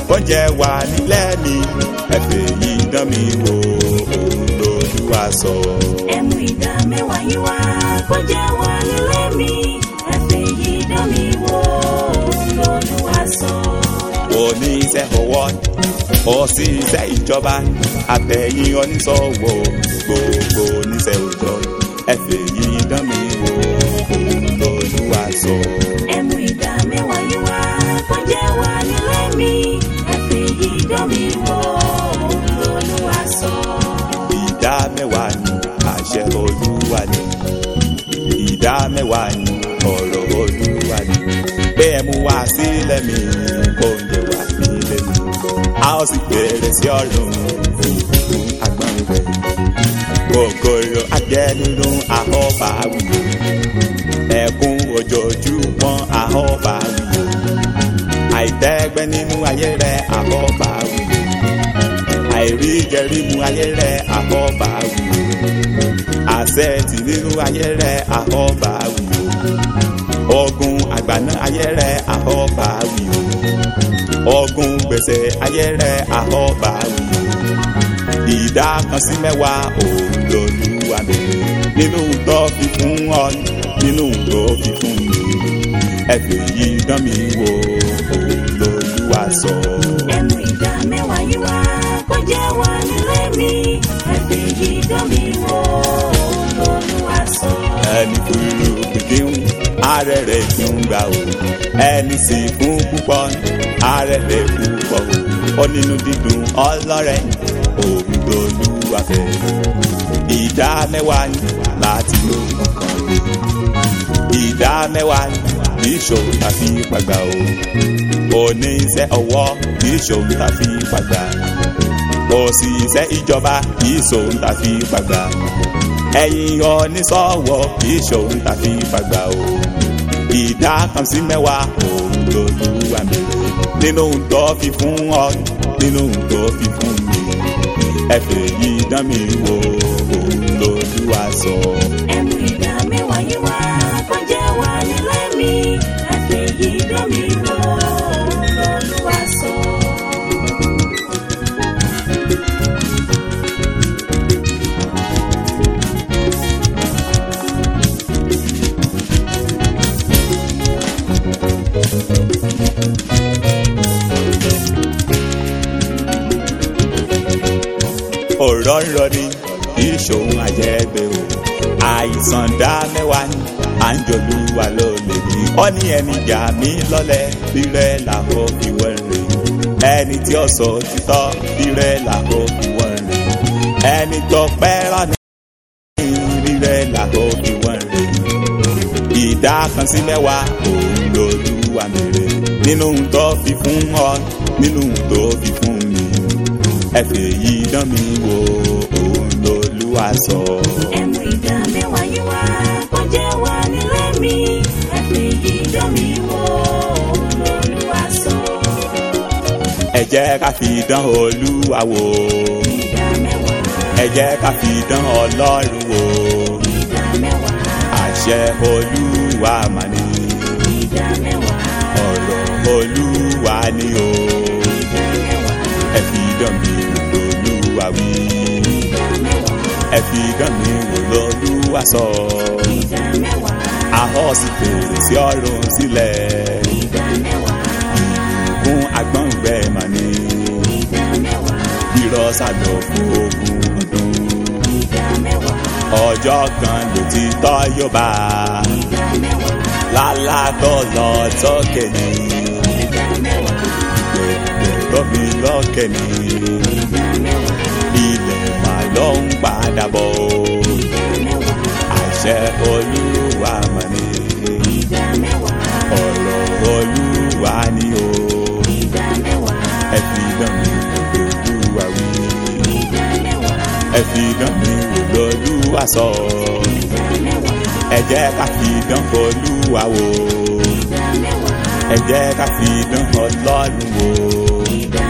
kọ́jẹ́ wà nílẹ̀ mi ẹ̀fẹ̀ yìí dán mi wò òun lolúwa sọ. ẹmu ìdá mẹ́wàá yín wá kó jẹ́ wà nílé mi ẹ̀fẹ̀ yìí dán mi wò lọ́lúwa sọ. oníṣẹ́ ọwọ́ òṣìṣẹ́ ìjọba àtẹ̀yìn oníṣòwò gbogbo oníṣẹ́ òjò ẹ̀fẹ̀ yìí dán mi wò òun lolúwa sọ. ẹmu ìdá mẹ́wàá yín wá kó jẹ́ wà nílé mi ẹ̀fẹ̀ yìí dán mi wò lọ́lúwa sọ. ìdá mẹ́wàá ni àṣẹ olúwa ni ìdá mẹ́wàá ni ọ̀rọ̀ olúwa ni bẹ́ẹ̀ mú wá sílẹ̀ mi oúnjẹ wá nílé mi a ó sì bẹ̀rẹ̀ sí ọ̀run fún agbọ́n rẹ̀ kòkòrò ajẹ́ nínú àhọ́bà wíwò ẹ̀kún ojoojúmọ́ àhọ́bà wíwò àìtẹ́gbẹ́ nínú ayé rẹ̀ àhọ́bà wíwò àìrí jẹrí mu ayé rẹ̀ àhọ́bà wíwò àṣẹ́ẹ̀tì nínú ayé rẹ̀ àhọ́bà wíwò ogun àgbàná ayé rẹ̀ àhọ́bà wíwò ogun gbèsè ayé rẹ̀ àhọ́bà wíwò ìdá kan sí mẹ́wàá òun lolúwa mi nínú tó fi fún ọ nínú tó fi fún mi ẹ̀fẹ̀ yìí dán mi wò òun lolúwa sọ. ẹmu ìdá mẹ́wàá yín wá kó jẹ́ wà nílé mi ẹ̀fẹ̀ yìí dán mi wò lọ́lúwa sọ. ẹni kúrú kìkìún ààrẹ rẹ̀ tún gbà ó ẹni sì fún púpọ̀ ààrẹ rẹ̀ púpọ̀ ó nínú dídùn ọlọ́rẹ̀ òun lolúwa fẹ́ ìdá mẹ́wàá ní láti ló nǹkan lé ìdá mẹ́wàá ní kì í ṣòro tàbí pàgbà o oníṣẹ́ ọwọ́ kì í ṣòro tàbí pàgbà òṣìṣẹ́ ìjọba kì í ṣòro tàbí pàgbà ẹ̀yin oníṣòwò kì í ṣòro tàbí pàgbà o ìdá kan sí mẹ́wàá òun lolúwa mi nínú tó fi fún ọ nínú tó fi fún mi ẹ̀fẹ̀ yìí dán mi wò òun lolúwa sọ. ẹmu ìdá mẹ́wàá yín wá kó jẹ́ wà nílé mi ẹ̀fẹ̀ yìí dán mi wò lọ́lúwa sọ. ọ̀rọ̀ ń rọ ni ìṣòwò àjẹgbẹ́ o àìsàn dá mẹ́wàá ni à ń jòlúwa ló lè ní. ó ní ẹni jà mí lọ́lẹ̀ rírẹ́ làwọn fi wọ́n rè ẹni tí ó sọ títọ́ rírẹ́ làwọn fi wọ́n rè ẹni tó pẹ́ rọ́nà rírẹ́ làwọn fi wọ́n rè ìdá kan sí mẹ́wàá òun lolúwa mèrè nínú tó fi fún ọ nínú tó fi fún mi ẹ̀fẹ̀ yìí dán mi wò òun lolúwa sọ. ẹmu ìdá mẹ́wàá yín wá kó jẹ́ wà nílé mi ẹ̀fẹ̀ yìí dán mi wò lọ́lúwa sọ. ẹ jẹ́ ká fi dán olúwa wò ìdá mẹ́wàá ẹ jẹ́ ká fi dán ọlọ́run wò ìdá mẹ́wàá àṣẹ olúwa mà ní ìdá mẹ́wàá ọ̀rọ̀ olúwa ni o ìdá mẹ́wàá ẹ fi dán mi wò lolúwa wí ìdá mẹ́wàá ẹ fi dán mi wò lolúwa sọ ìdá mẹ́wàá ahọ́n sì fèrè sí ọ̀run sílẹ̀ ìdá mẹ́wàá fún agbọ̀ngbẹ́ mà ní ìdá mẹ́wàá irọ́ sàlọ̀ fún ogún ọdún ìdá mẹ́wàá ọjọ́ kan ló ti tọ́ yóò bá ìdá mẹ́wàá lálátọ́ lọ sókè ní ìdá mẹ́wàá tó fi lókè ní ìdá mẹ́wàá ilẹ̀ mà ló ń padà bọ̀ ìdá mẹ́wàá àṣẹ olúwa mà ní ìdá mẹ́wàá ọ̀rọ̀ olúwa ni o ìdá mẹ́wàá ẹ fi dán mi wò lolúwa wí ìdá mẹ́wàá ẹ fi dán mi wò lolúwa sọ ìdá mẹ́wàá ẹ jẹ́ ká fi dán olúwa wò ìdá mẹ́wàá ẹ jẹ́ ká fi dán ọlọ́run wò ìdá